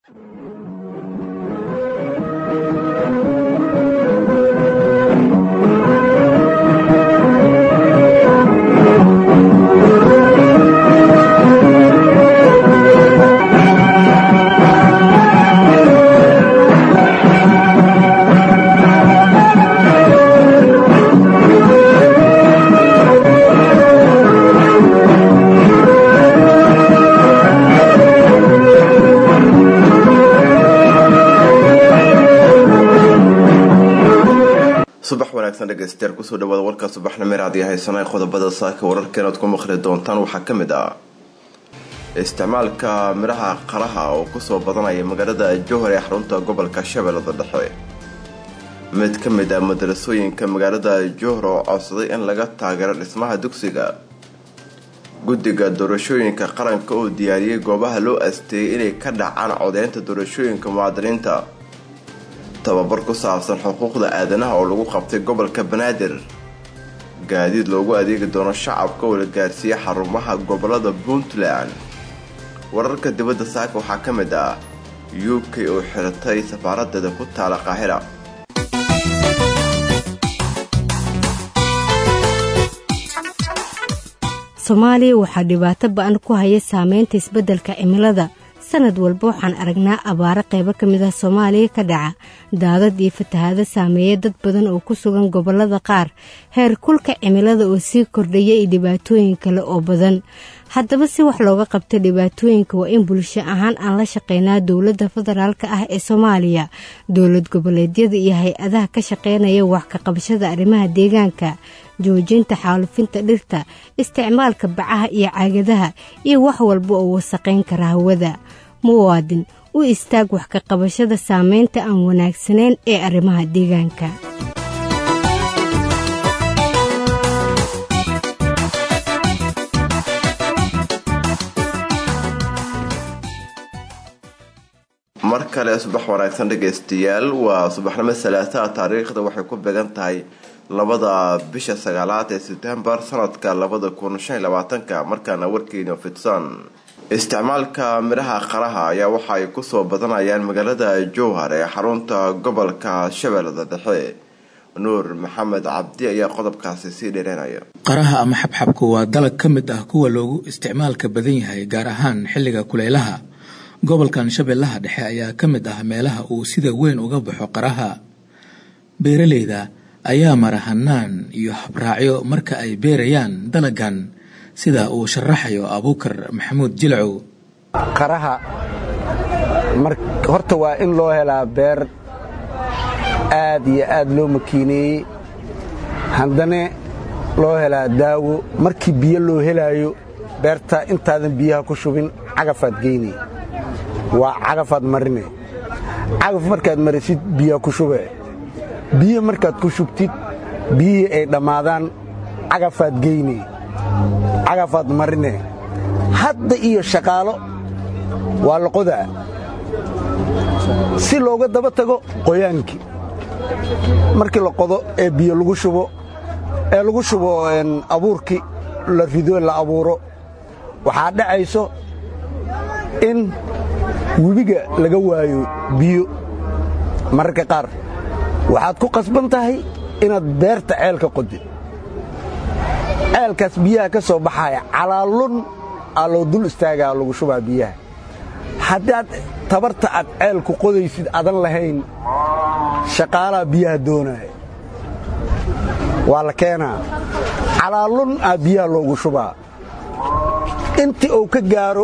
subax wanaagsan dhegeystayaal kusoo dhawaada warka subaxnimo raadiyo haysanay qodobada saaka wararkeena ad ku maqli doontaan waxaa ka mid ah isticmaalka midhaha qaraha oo kusoo badanaya magaalada jowhar ee xarunta gobolka shabeellada dhexe mid ka mid ah madarasooyinka magaalada jowhar oo codsaday in laga taageero dhismaha dugsiga guddiga doorashooyinka qaranka oo diyaariyey goobaha loo asteeyay inay ka dhacaan codeynta doorashooyinka muwaadiniinta tababar ku saabsan xuquuqda aadanaha oo lagu qabtay gobolka banaadir gaadiid loogu adeegi doono shacabka oo la gaarsiiyey xarumaha gobolada puntland wararka dibadda saaka waxaa ka mid ah u k oo xiratay safaaradeeda ku taala qaahira soomaaliya waxaa dhibaato ba-an ku haya saameynta isbeddelka cimilada sanad walba waxaan aragnaa abaaro qaybo ka mid ah soomaaliya ka dhaca daadad iyo fatahaado saameeya dad badan oo ku sugan gobollada qaar heer kulka cimilada oo sii kordhaya iyo dhibaatooyin kale oo badan haddaba si wax looga qabta dhibaatooyinka waa in bulsho ahaan aan la shaqeynaa dowladda federaalka ah ee soomaaliya dowlad goboleedyada iyo hay-adaha ka shaqeynaya wax ka qabashada arrimaha deegaanka joojinta xaalufinta dhirta isticmaalka bacaha iyo caagadaha iyo wax walba oo wasaqayn kara hawada muwaadin u istaag wax ka qabashada saameynta aan wanaagsanayn ee arrimaha deegaanka mar kale subax wanaagsan dhegaystayaal waa subaxnimo salaasaa taariikhda waxay ku beegan tahay labada bisha sagaalaad ee sebtembar sanadka labada kun shan labaatanka markaana warkeena fidsan isticmaalka midhaha qaraha ayaa waxa ay kusoo badanayaan magaalada jowhar ee xarunta gobolka shabeellada dhexe nuur maxamed cabdi ayaa qodobkaasi sii dheereynaya qaraha ama xabxabku waa dalag ka mid ah kuwa loogu isticmaalka badan yahay gaar ahaan xilliga kuleylaha gobolkan shabeellaha dhexe ayaa ka mid ah meelaha uu sida weyn uga baxo qaraha beeraleyda ayaa mara hanaan iyo habraacyo marka ay beerayaan dalagan sida uu sharaxayo abuukar maxamuud jilcow qaraha horta waa in loo helaa beer aad iyo aad loo makiineeyey haddana loo helaa daawo markii biyo loo helaayo beerta intaadan biyaha ku shubin cagafaad geynay waa cagafaad marine cagaf markaad marisid biyaa ku shube biyo markaad ku shubtid biyihii ay dhammaadaan cagafaad geyne cagafaad marine hadda iyo shaqaalo waa la qodaa si looga daba tago qoyaankii markii la qodo ee biyo lagu shubo ee lagu shubo abuurkii la rido la abuuro waxaa dhacayso in webiga laga waayo biyo mararka qaar waxaad ku qasban tahay inaad beerta ceelka qodid ceelkaas biyaha ka soo baxaya calaalun aa loo dul istaagaa lagu shubaa biyaha haddaad tabarta aad ceelku qodaysid adan lahayn shaqaalaha biyaha doonaya waa la keenaa calaalun aa biyaha loogu shubaa intii uu ka gaaro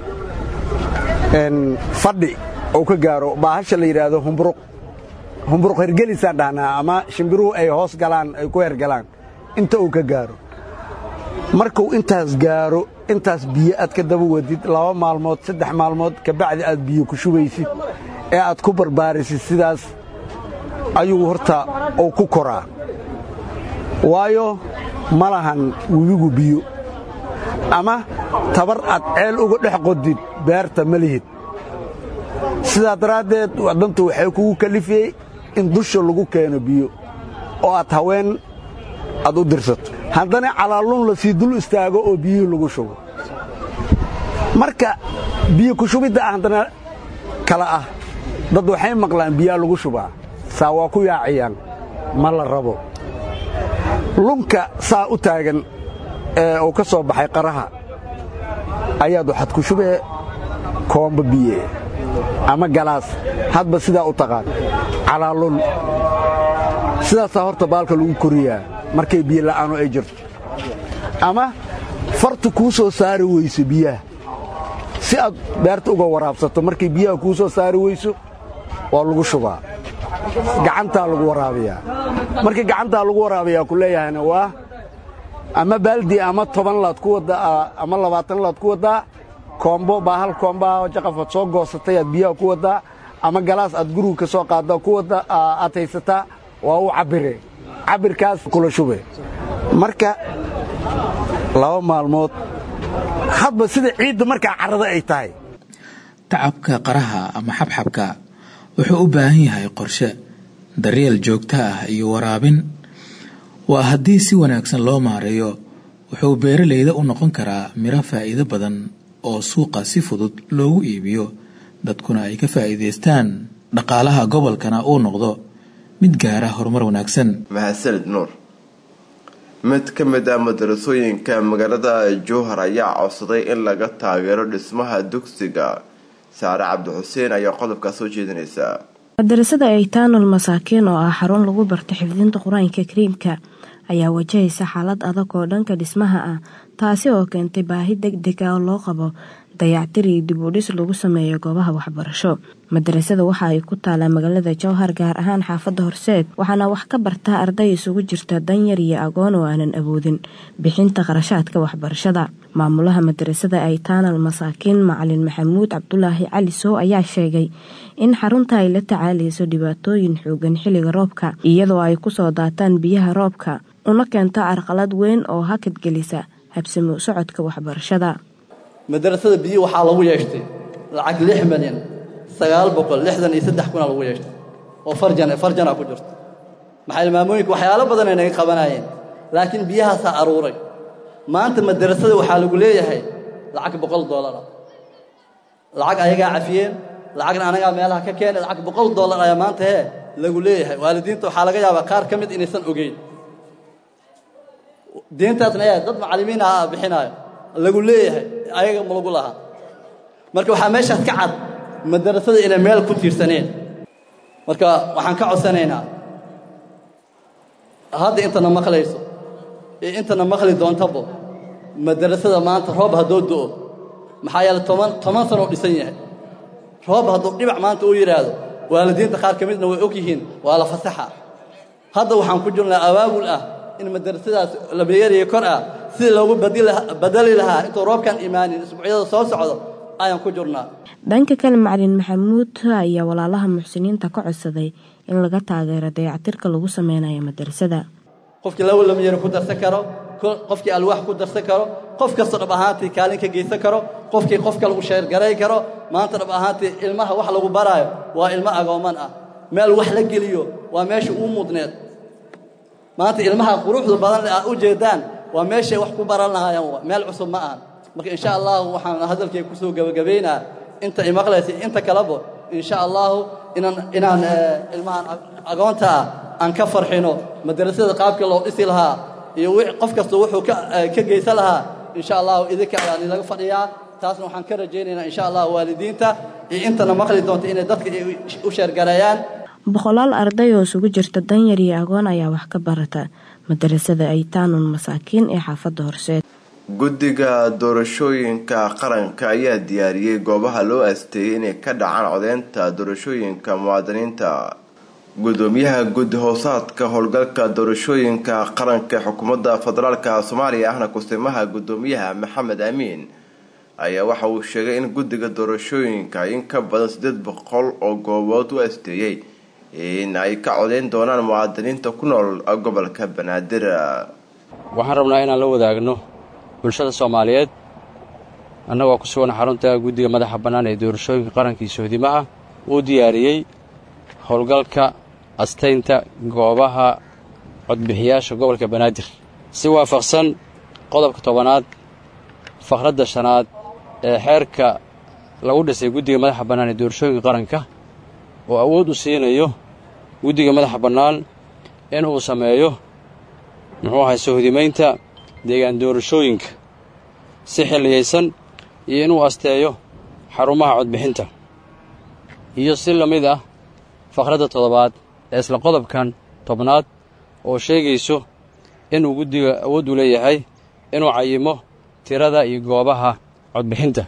fadhi uu ka gaaro baahasha la yidhaahdo humburuq humburuq hergelisaan dhahnaa ama shimbiruhu ay hoos galaan ay ku hergalaan inta uu ka gaaro markuu intaas gaaro intaas biyo aad ka daba wadid laba maalmood saddex maalmood kabacdi aad biyo ku shubaysid ee aad ku barbaarisid sidaas ayuu horta uu ku koraa waayo ma lahan webigu biyo ama tabar aad ceel uga dhex qodid beerta ma lihid sidaa daraaddeed waddantu waxay kugu kalifiyey in dusha lagu keeno biyo oo aad haween aad u dirsato haddana calaalun lasii dul istaago oo biyihii lagu shubo marka biyo ku shubidda haddana kale ah dad waxay maqlaan biyaa lagu shubaa saa waa ku yaaciyaan ma la rabo lunka saa u taagan ee uu ka soo baxay qaraha ayaad waxaad ku shubee koomba biye ama galaas hadba sidaa u taqaan calaalun sidaasaa horta baalka lagu koriyaa markay biyo la'aanu ay jirto ama fartu kuu soo saari weyso biyaha si aad beerta uga waraabsato markay biyaha kuu soo saari weyso waa lagu shubaa gacantaa lagu waraabiyaa markii gacantaa lagu waraabiyaa ku leeyahayna waa ama baaldi ama toban laad ku waddaa ama labaatan laad ku waddaa koombo baa hal koombaha jaqafaad soo goosatay aad biyaha ku waddaa ama galaas aad guriga ka soo qaadda ku wadda aad haysataa waa u cabbire cabbirkaas kula shube marka laba maalmood hadba sida ciidda markaa carrada ay tahay tacabka qaraha ama xabxabka wuxuu u baahan yahay qorshe daryeel joogto ah iyo waraabin waa haddii si wanaagsan loo maareeyo wuxuu beeralayda u noqon karaa miro faa'iido badan oo suuqa si fudud loogu iibiyo dadkuna ay ka faa'iidaystaan dhaqaalaha gobolkana uu noqdo mid gaara horumar wanaagsan mahadsanid nuur mid ka mid ah madarasooyinka magaalada jowhar ayaa codsaday in laga taageero dhismaha dugsiga saare cabdixuseen ayaa qodobkaa soo jeedinaysaa madarasada aytaanul masaakiin oo ah xarun lagu barto xifdinta qur-aanka kariimka ayaa wajahaysa xaalad adag oo dhanka dhismaha ah taasi oo keentay baahi deg deg ah oo loo qabo dayactir iyo dib u dhis lagu sameeyo goobaha waxbarasho madarasada waxa ay ku taalaa magaalada jowhar gaar ahaan xaafadda horseed waxaana wax ka bartaa arday isugu jirta danyar iyo agoon oo aanan awoodin bixinta qarashaadka waxbarashada maamulaha madarasada aytaanal masaakiin macalin maxamuud cabdulaahi cali sow ayaa sheegay in xarunta ay la tacaalayso dhibaatooyin xoogan xilliga roobka iyadoo ay kusoo daataan biyaha roobka una keento carqalad weyn oo hakadgelisa habsami u socodka waxbarashada madarasada biyo waxaa lagu yeeshtay lacag lix milyan sagaal boqol lixdan iyo saddex kuna lagu yeeshtay oo farjan farjana ku jirto maxay maamooyinka waxyaalo badan ay naga qabanayeen laakiin biyahaasaa aruuray maanta madarasada waxaa lagu leeyahay lacag boqol doolara lacag ayagaa cafiyeen lacagna anagaa meelaha ka keenay lacag boqol doolar ayaa maanta hee lagu leeyahay waalidiinta waxaa laga yaabaa qaar ka mid inaysan ogeyn diintaasna ee dad macallimiin ah bixinaayo lagu leeyahay ayaga ma lagu lahaa marka waxaa meeshaas ka cad madarasada inay meel ku tiirsaneen marka waxaan ka codsanaynaa hadda intana maqlayso iyo intana maqli doontabo madarasada maanta roob haddoo do'o maxaa yeele toban toban sano u dhisan yahay roob hadduu dhibac maanta uu yidhaahdo waalidiinta qaar ka midna way og yihiin waa la fasaxa hadda waxaan ku jirnaa abaabul ah in madarasadaas labeeriya kor ah sidii loogu badali lahaa intuu roobkan imaanin isbuucyada soo socdo ayaan ku jirnaa dhanka kale macalin maxamuud ayaa walaalaha muxsiniinta ka codsaday in laga taageero dayactirka lagu sameynayo madarasada qofkii laba lamiyana ku darsan karo qofkii alwaax ku darsan karo qof kasta dhab ahaantii kaalin ka geysan karo qofkii qofka lagu sheergaray karo maanta dhab ahaantii ilmaha wax lagu baraayo waa ilmo agooman ah meel wax la geliyo waa meesha uu mudneed maanta ilmaha quruxda badan le aad u jeedaan waa meeshay wax ku baran lahaayeen meel cusub ma ahan marka insha allahu waxaan hadalkay ku soo gebagabaynaa inta imaqlaysa inta kaleba insha allahu inaan inaan ilmahan agoonta ah aan ka farxino madarasada qaabka loo dhisi lahaa iyo qof kasta wuxuu ka geysan lahaa insha allahu idinka ayaan ilaga fadhiyaa taasna waxaan ka rajaynaynaa insha allahu waalidiinta iyo intana maqli doonta inay dadka u sheergareeyaan boqolaal arday oo isugu jirta danyar iyo agoon ayaa wax ka barata madarasada aytaanun masaakiin ee xaafadda horseed guddiga doorashooyinka qaranka ayaa diyaariyey goobaha loo aasteeyey inay ka dhacaan codeynta doorashooyinka muwaadiniinta gudoomiyaha guddi hoosaadka howlgalka doorashooyinka qaranka ee xukuumadda federaalka soomaaliya ahna kusimaha gudoomiyaha maxamed amiin ayaa waxa uu sheegay in guddiga doorashooyinka in ka badan siddeed boqol oo goobood u asteeyey in ay ka codeyn doonaan muwaadiniinta ku nool gobolka banaadir waxaan rabnaa inaan la wadaagno bulshada soomaaliyeed annagoo ku sugan xarunta guddiga madaxa bannaan ee doorashooyinka qarankii sohdimaha uu diyaariyey howlgalka astaynta goobaha codbixiyaasha gobolka banaadir si waafaqsan qodobka tobanaad fakradda shanaad ee xeerka lagu dhisay guddiga madaxa bannaan ee doorashooyinka qaranka oo awood u siinayo guddiga madaxa bannaan in uu sameeyo muxuu ahay sohdimaynta deegaan doorashooyinka si xilliyaysan iyo inuu asteeyo xarumaha codbixinta iyo si la mid ah faqradda toddobaad ee isla qodobkan tobnaad oo sheegayso inuu guddiga awood u leeyahay inuu cayimo tirada iyo goobaha codbixinta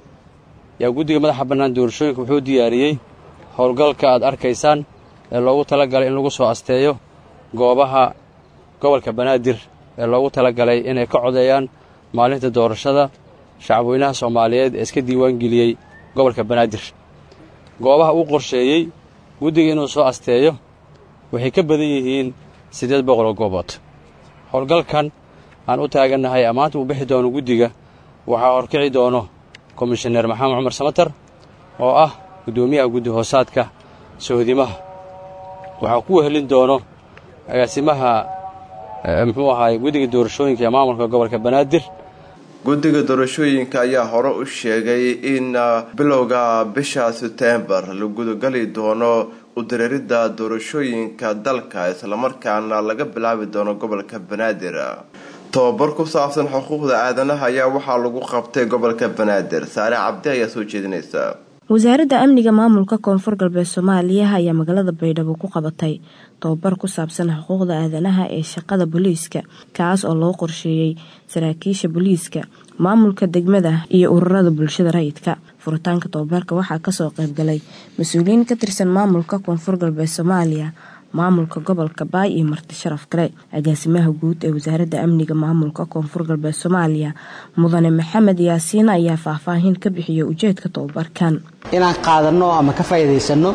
yaa guddiga madaxa bannaan doorashooyinka wuxuu diyaariyey howlgalka aad arkaysaan ee loogu tala galay in lagu soo asteeyo goobaha gobolka banaadir ee loogu tala galay inay ka codeeyaan maalinta doorashada shacabweynaha soomaaliyeed ee iska diiwaangeliyey gobolka banaadir goobaha uu qorsheeyey guddiga inuu soo asteeyo waxay ka badan yihiin siddeed boqol oo goobood howlgalkan aan u taagannahay ammaanta uu bixi doono guddiga waxaa horkici doono komishaneer maxamed cumar samatar oo ah guddoomiyaha guddi hoosaadka sohdimaha waxaa ku wehelin doono agaasimaha muxuu ahaay guddiga doorashooyinka ee maamulka gobolka banaadir guddiga doorashooyinka ayaa hore u sheegay in bilowga bisha setembar la gudagali doono udareeridda doorashooyinka dalka islamarkaana laga bilaabi doono gobolka banaadir tobabar ku saabsan xuquuqda aadanaha ayaa waxaa lagu qabtay gobolka banaadir saare cabdi ayaa soo jeedinaysa wasaaradda amniga maamulka koonfur galbeed soomaaliya ayaa magaalada baydhabo ku qabatay tobabar ku saabsan xuquuqda aadanaha ee shaqada booliiska kaas oo loo qorsheeyey saraakiisha booliiska maamulka degmada iyo ururada bulshada rayidka furitaanka tobabarka waxaa kasoo qaybgalay mas-uuliyiin ka tirsan maamulka koonfur galbeed soomaaliya maamulka gobolka baay iyo marti sharaf kale agaasimaha guud ee wasaaradda amniga maamulka koonfur galbeed soomaaliya mudane maxamed yaasiin ayaa faahfaahin ka bixiyay ujeedka tobabarkan inaan qaadanno ama ka faa'iidaysanno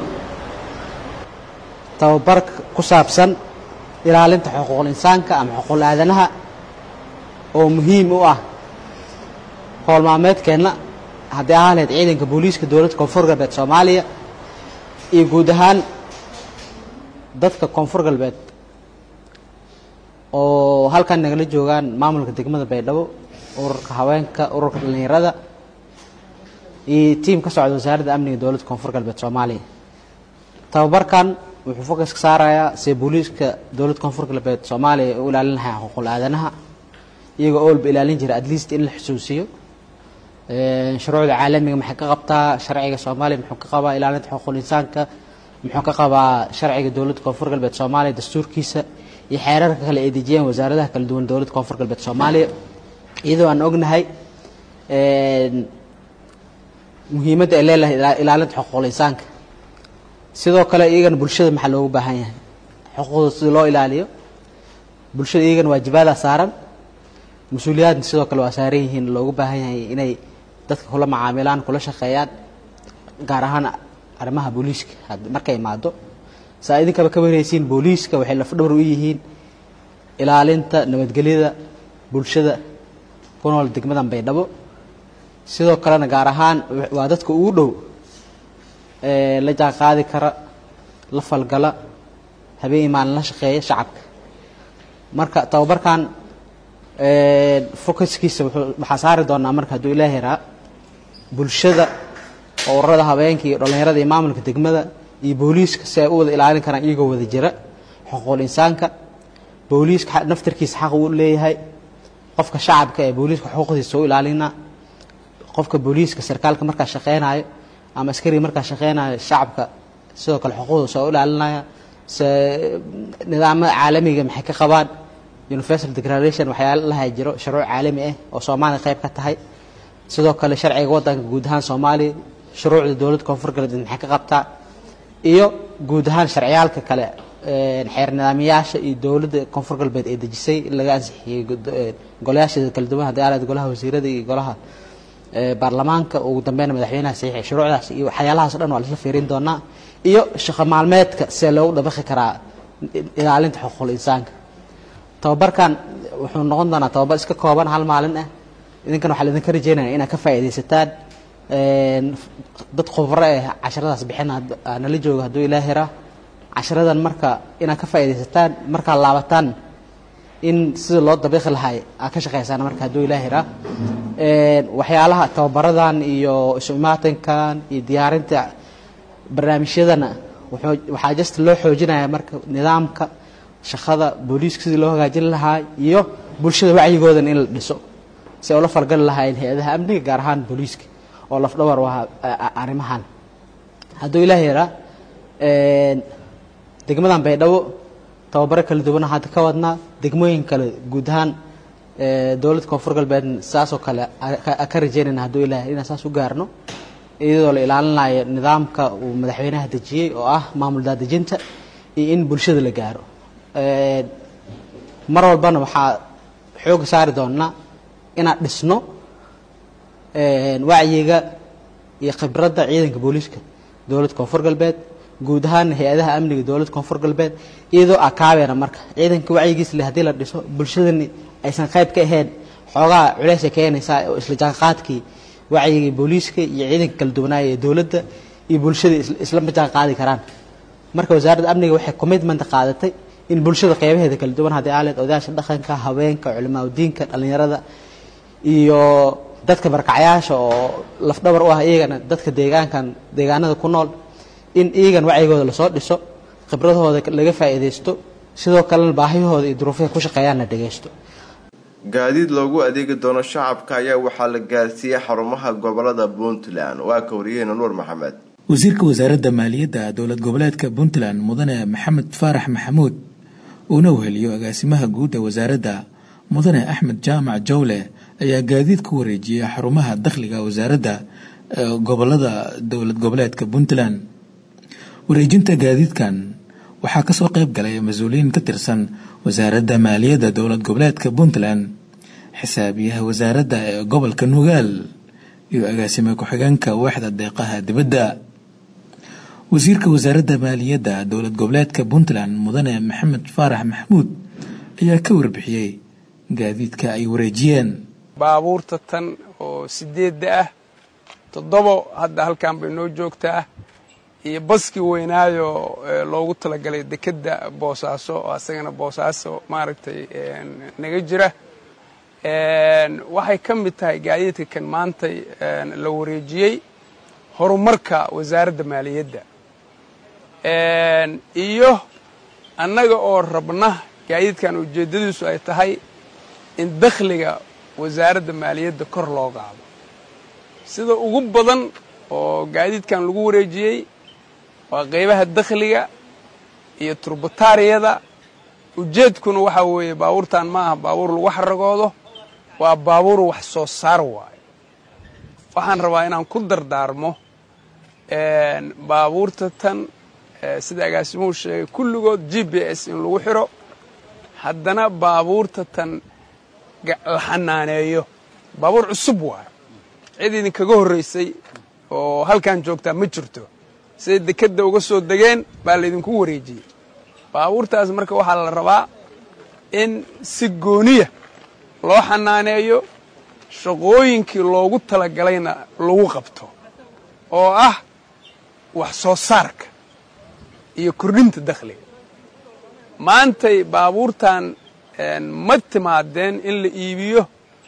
tababar ku saabsan ilaalinta xuquuqul insaanka ama xuquuqul aadanaha oo muhiim u ah howl maalmeedkeenna haddii ahaan lahayd ciidanka booliiska dowladda koonfur galbeed soomaaliya iyo guud ahaan dadka koonfur galbeed oo halkan nagala joogaan maamulka degmada baydhabo ururka haweenka ururka dhallinyarada iyo tiim ka socda wasaaradda amniga dowladda koonfur galbeed soomaaliya tababarkan wuxuu fokas ka saarayaa see booliiska dowladda koonfur galbeed soomaaliya u ilaalin lahaa xuquuqul aadanaha iyagoo oolba ilaalin jira at least in la xusuusiyo shuruucda caalamiga maxay ka qabtaa sharciga soomaaliya muxuu ka qabaa ilaalinta xuquuqul insaanka muxuu ka qabaa sharciga dowladda koonfur galbeed soomaaliya dastuurkiisa iyo xeerarka kale ay dejiyeen wasaaradaha kala duwan dowladda koonfur galbeed soomaaliya iyadoo aan ognahay muhiimadda ay leedahay ilaalinta xuquuqul insaanka sidoo kale iyagana bulshada maxaa loogu baahan yahay xuquuqda sida loo ilaaliyo bulshada iyagana waajibaadaa saaran mas-uuliyaadna sidoo kale waa saaran yihiin loogu baahan yahay inay dadka kula macaamilaan kula shaqeeyaan gaar ahaan arrimaha booliiska markay imaado saa idinkaba ka wareysiin booliiska waxay lafdhawr u yihiin ilaalinta nabadgelyada bulshada ku nool degmadan baydhabo sidoo kalena gaar ahaan waa dadka ugu dhow la jaan qaadi kara la falgala habeen imaalin la shaqeeya shacabka marka tababarkan focuskiisa waxaa saari doonaa marka hadduu ilaahi yaraa bulshada ururada habeenka iyo dhallinyarada iyo maamulka degmada iyo booliiska si ay u wada ilaalin karaan iyagoo wada jira xuquuqul insaanka booliiska naftarkiisa xaq uu leeyahay qofka shacabka ee booliiska xuquuqdiisa u ilaalina qofka booliiska sarkaalka markaa shaqeynayo ama askariga markaa shaqeynayo shacabka sidoo kale xuquuqdiisa oo ilaalinaya se nidaamada caalamiga maxay ka qabaan universal declaration waxyaala laha jiro shuruuc caalami ah oo soomaaliya qayb ka tahay sidoo kale sharciga waddanka guud ahaan soomaaliya shuruucda dowladda koonfur galbeed maxay ka qabtaa iyo guud ahaan sharciyaalka kale xeer nidaamyaasha iyo dowladda koonfur galbeed ee dejisay in laga ansixiyey golayaasheeda kala duwan haddii aalaad golaha wasiirada iyo golaha baarlamaanka ugu dambeyna madaxweynaha saxiixay shuruucdaas iyo waxyaalahaas o dhan waa lasla fiirin doonaa iyo shaqo maalmeedka see loogu dabaqi karaa ilaalinta xuquuqul insaanka tababarkan wuxuu noqon doonaa tababar iska kooban hal maalin ah idinkan waxaa laidinka rajeynaya inaad ka faa'iidaysataan dad khubro eh casharadaas bixin nala jooga hadduu ilaah yaraa casharadan marka inaad ka faa'iidaysataan markaad laabataan in sida loo dabiiqi lahay aa ka shaqaysaan marka hadduu ilaah hiraa waxyaalaha tababaradan iyo isu imaatinkan iyo diyaarinta barnaamijyadana waxaa just loo xoojinaya marka nidaamka shaqada booliiska sidii loo hagaajin lahaa iyo bulshada wacyigoodan in la dhiso si ay ula falgali lahaayeen hay-adaha amniga gaar ahaan booliiska oo lafdhabar u aha arrimahan hadduu ilaah yaraa degmadan baydhabo tababaro kala duwana hadda ka wadnaa degmooyin kale guud ahaan dowladda koonfur galbeedna saasoo kale ka rajeynayna hadduu ilaah inaan saas u gaarno iyadoo la ilaalinayo nidaamka uu madaxweynaha dejiyey oo ah maamul daadejinta iyo in bulshada la gaaro mar walbana waxaa xooga saari doonaa inaan dhisno wacyiga iyo khibradda ciidanka booliiska dowladda koonfur galbeed guud ahaan hay-adaha amniga dowladda koonfur galbeed iyadoo akaabeena marka ciidanka wacyigiis le haddii la dhiso bulshadani aysan qayb ka ahayn xoogaa culeysay keenaysaa oo isla jaanqaadkii wacyigii booliiska iyo ciidanka kala duwanaaya ee dowladda iyo bulshada islama jaan qaadi karaan marka wasaaradda amniga waxay commitment qaadatay in bulshada qeybaheeda kala duwan haddii aaleed odayaasha dhaqanka haweenka culimaadudiinka dhallinyarada iyo dadka barkacyaasha oo lafdhabar u ah iyagana dadka deegaankan deegaanada ku nool in iyagan wacyigooda lasoo dhiso khibradahooda laga faa'iidaysto sidoo kalena baahiyahooda iyo duruufaha ku shaqeeyaan la dhagaysto gaadiid loogu adeegi doono shacabka ayaa waxaa la gaarsiiyey xarumaha gobolada puntland waa ka wariyaheyna nuur maxamed wasiirka wasaaradda maaliyadda dowlad goboleedka puntland mudane maxamed faarax maxamuud uuna weheliyo agaasimaha guud ee wasaaradda mudane axmed jaamac jawle ayaa gaadiid ku wareejiyey xarumaha dakhliga wasaaradda gobolada dowlad goboleedka puntland wareejinta gaadiidkan waxaa kasoo qayb galay mas-uuliyiin ka tirsan wasaaradda maaliyadda dowlad goboleedka puntland xisaabiyaha wasaaradda ee gobolka nugaal iyo agaasime ku-xigeenka waaxda deeqaha dibadda wasiirka wasaaradda maaliyadda dowlad goboleedka puntland mudane maxamed faarax maxamuud ayaa ka warbixiyey gaadiidka ay wareejiyeen baabuurta tan oo sideedda ah toddobo hadda halkan bay noo joogtaa iyo baskii weynaayo loogu talagalay dekedda boosaaso oo asagana boosaaso maaragtay naga jira waxay ka mid tahay gaadiidka kan maantay la wareejiyey horumarka wasaaradda maaliyadda iyo annaga oo rabna gaadiidkan ujeeddadiisu ay tahay in dakhliga wasaaradda maaliyadda kor loo qaado sida ugu badan oo gaadiidkan lagu wareejiyey waa qaybaha dakhliga iyo turbataariyada ujeedkuna waxaa weeye baabuurtan ma aha baabuur lagu xaragoodo waa baabuur wax soo saar waayo waxaan rabaa inaan ku dardaarmo baabuurta tan sida agaasimuhu sheegay kulligood g b s in lagu xiro haddana baabuurta tan la xanaaneeyo baabuur cusub waayo cid idinkaga horraysay oo halkan joogtaa ma jirto siday dekedda uga soo degeen baa laydinku wareejiyey baabuurtaas marka waxaa la rabaa in si gooniya loo xanaaneeyo shaqooyinkii loogu talagalayna lagu qabto oo ah wax soo saarka iyo kordhinta dakhliga maantay baabuurtan ma timaadeen in la iibiyo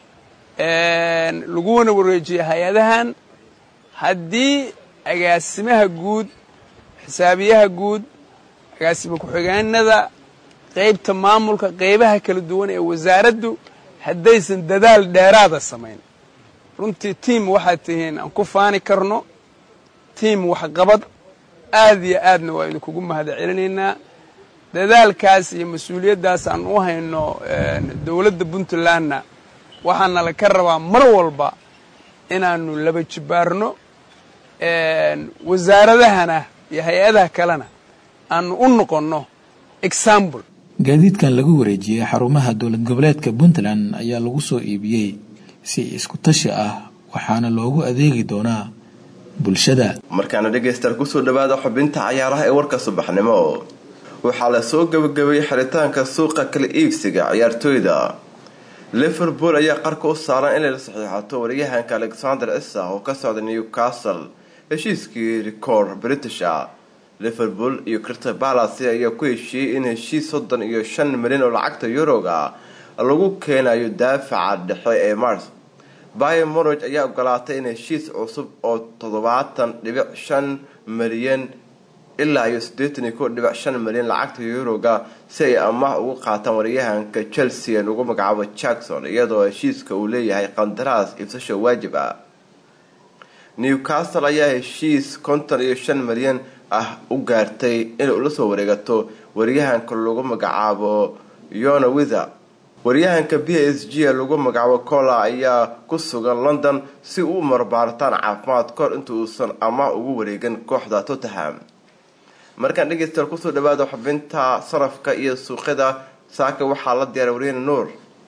laguna wareejiyo hay-adahan haddii agaasimaha guud xisaabiyaha guud agaasima ku-xigeenada qaybta maamulka qaybaha kala duwan ee wasaaraddu haddaysan dadaal dheeraada samayn runtii tiim waxaad tihiin aan ku faani karno tiim waxqabad aad iyo aadna waa idinkugu mahada celinaynaa dadaalkaas iyo mas-uuliyaddaas aan u hayno dowladda puntlandna waxaana la ka rabaa mar walba inaanu laba jibaarno wasaaradahana iyo hay-adaha kalena aanu u noqonno example gaadiidkan lagu wareejiyey xarumaha dowlad goboleedka puntland ayaa lagu soo iibiyey si isku tashi ah waxaana loogu adeegi doonaa bulshada markaana dhegaystaal kusoo dhawaada xubinta cayaaraha ee warka subaxnimo waxaa la soo gabagabeeyey xiritaanka suuqa kala iibsiga ciyaartooyda liverpool ayaa qarka u saaran inay la saxiixato waryahanka alexander isa oo ka socda newcastle heshiiskii rikoor british ah liverpool iyo crystal palace ayaa ku heshiiyey in heshiis soddon iyo shan milyan oo lacagta yuroga lagu keenayo daafaca dhexe ee mars bayer monog ayaa ogolaatay in heshiis cusub oo toddobaatan dhibic shan milyan ilaa iyo siddeetan iyo kow dhibic shan milyan lacagta yuroga si ay amaah ugu qaataan waryahanka chelsea ee lagu magacaabo jackson iyadoo heshiiska uu leeyahay qandaraas ibsasho waajib ah newcastle ayaa heshiis konton iyo shan milyan ah u gaartay inay ula soo wareegato waryahanka lagu magacaabo yona wither waryahanka b s g ee lagu magacaabo cola ayaa ku sugan london si uu marbaaritaan caafimaad kahor inta uusan amaah ugu wareegin kooxda tottenham markaan dhegeystayaal kusoo dhawaada xubinta sarafka iyo suuqyada saaka waxaa la diyaaray waryahena nuur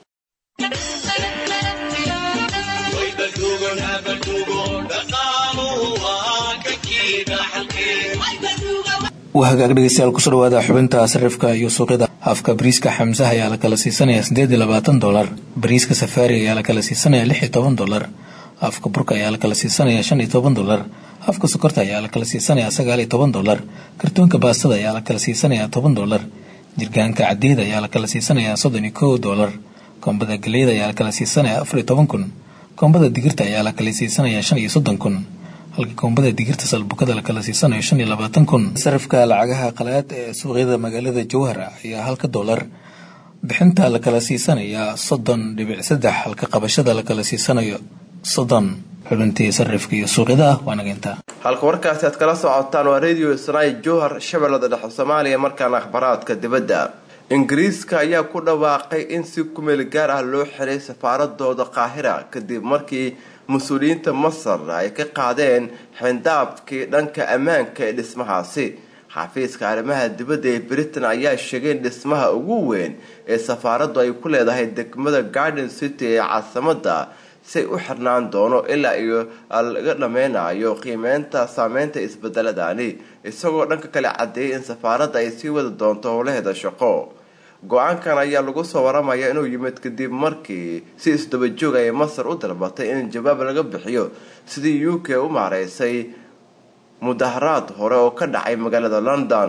waa hagaag dhegeystayaal kusoo dhawaada xubinta sarifka iyo suuqyada afka bariiska xamsaha ayaa la kala siisanaya sideed iyo labaatan dolar bariiska safaari ayaa la kala siisanaya lix iyo toban dolar afka burka ayaa la kala siisanaya shan iyo toban dolar afka sokorta ayaa la kala siisanaya sagaal iyo toban dolar kartoonka baastada ayaa la kala siisanaya toban dolar jirgaanka cadeeda ayaa la kala siisanaya soddon iyo kow dolar koombada galeyda ayaa la kala siisanaya afar iyo toban kun koombada digirta ayaa la kala siisanaya shan iyo soddon kun halka koombada digirta salbukada la kala siisanayo shan iyo labaatan kun sarafka lacagaha qalaad ee suuqyada magaalada jowhar ayaa halka dolar bixinta la kala siisanaya soddon dhibic saddex halka qabashada la kala siisanayo soddon xubintii sarifka iyo suuqyada ah waa nageynta halka warkaasi aad kala socotaan waa radio snai jowhar shabeellada dhexe soomaaliya markaana akhbaraadka dibadda ingiriiska ayaa ku dhawaaqay in si kumeel gaar ah loo xiray safaaradooda qaahira kadib markii mas-uuliyiinta masar ay ka qaadeen xindaabkii dhanka ammaanka ee dhismahaasi xafiiska arrimaha dibadda ee britain ayaa sheegay in dhismaha ugu weyn ee safaaraddu ay ku leedahay degmada garden city ee caasimada say u xirnaan doono ilaa iyo laga dhameynayo qiimeynta saameynta isbedeladani isagoo dhanka kale cadeeyay in safaaradda ay sii wadi doonto howlaheeda shaqo go-aankan ayaa lagu soo waramaya inuu yimid kadib markii si isdabajoog ay masar u dalbatay in jawaab laga bixiyo sidii u k u maareysay mudaharaad hore oo ka dhacay magaalada london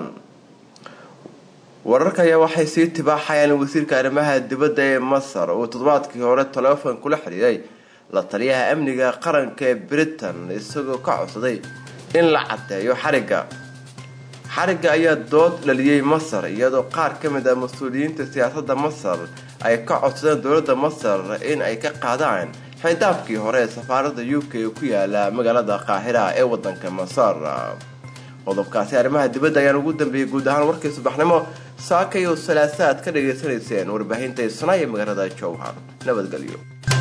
wararka ayaa waxay sii tibaaxayaan in wasiirka arrimaha dibadda ee masar uu toddobaadkii hore taleefon kula xidhiiray la taliyaha amniga qaranka ee britain isagoo ka codsaday in la cadeeyo xarigga xarigga ayaa dood dhaliyey masar iyadoo qaar ka mid ah mas-uuliyiinta siyaasadda masar ay ka codsadeen dowladda masar in ay ka qaadaan xindaabkii hore ee safaaradda u k ee ku yaala magaalada qaahira ee wadanka masar qodobkaasi arrimaha dibadda ayaan ugu dambeeyey guud ahaan warkii subaxnimo saaka iyo salaasaad ka dhagaysanayseen warbaahinta isnaa ee magaalada jowhar nabadgelyo